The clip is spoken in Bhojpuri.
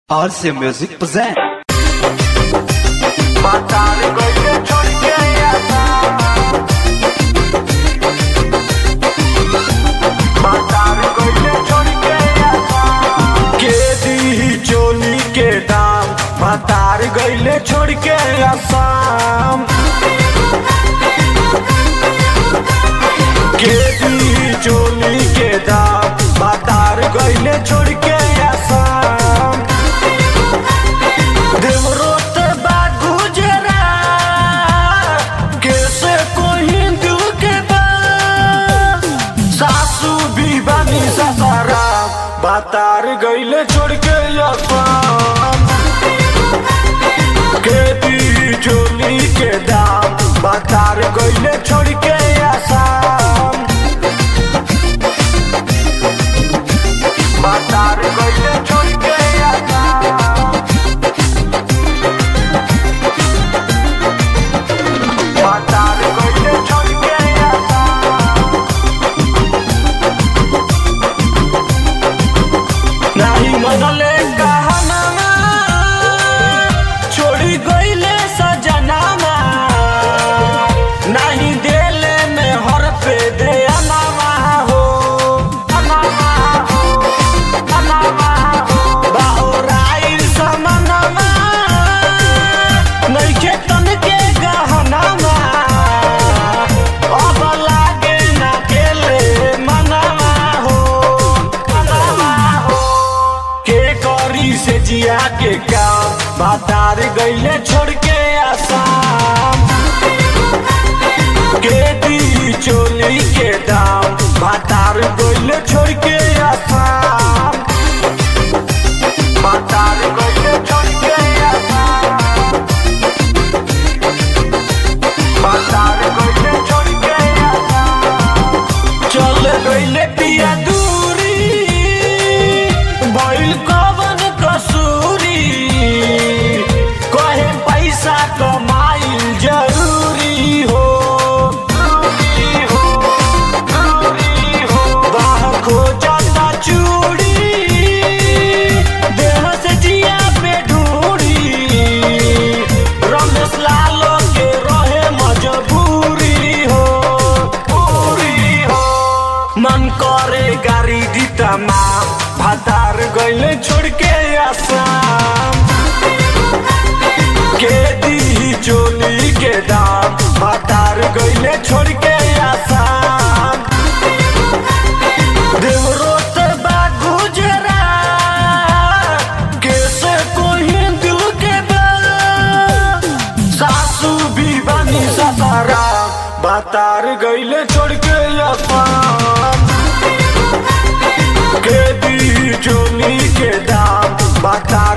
RC Music present. Matar गइले छोड़ के आसा मातार गइले छोड़ के आसा के दी चोली के दाम मातार गइले छोड़ के आसाम के दी चोली के दाम मातार गइले छोड़ के आसाम देवरोत बा गुजरा कैसे कोई हिंदू के बा सासू भी बनी ससारा बातार गईले छोड़ के असाम खेती चोली के दाम बातार गईले छोड़ के आसाम बातार गईले छोड़ के आसाम मातार गइले छोड़ के आसा नाही मनले कहनामा छोड़ी गइले सजनामा नाही देले में हर पे दे अनामा हो अनामा हो अनामा हो बाहुराइल समनमा नइखे तन के गहनामा अब लागे ना केले मनामा हो मनामा हो के करी से जिया के काम बातार गइले छोड़ के आसाम के दी चोली के दाम बातार गइले छोड़ के आसाम बातार गइले छोड़ के आसाम बातार गइले छोड़ के आसाम चल गइले पिया दूरी भइल कवन कसूरी कहे पैसा कमाइल जरूरी हो जरूरी हो जरूरी हो बाह खोजता चूड़ी देह से जिया पे ढूंढी रमेश लालो के रहे मजबूरी हो पूरी हो मन करे गाड़ी दी तमाम भातार गइले छोड़ के आसाम के दी चोली के दाम भातार गइले छोड़ के आसाम देवरोत बा गुजरा कैसे कोई दिल के बा सासू भी बनी ससारा बातार गइले छोड़ के असाम के दी चोली के दाम बातार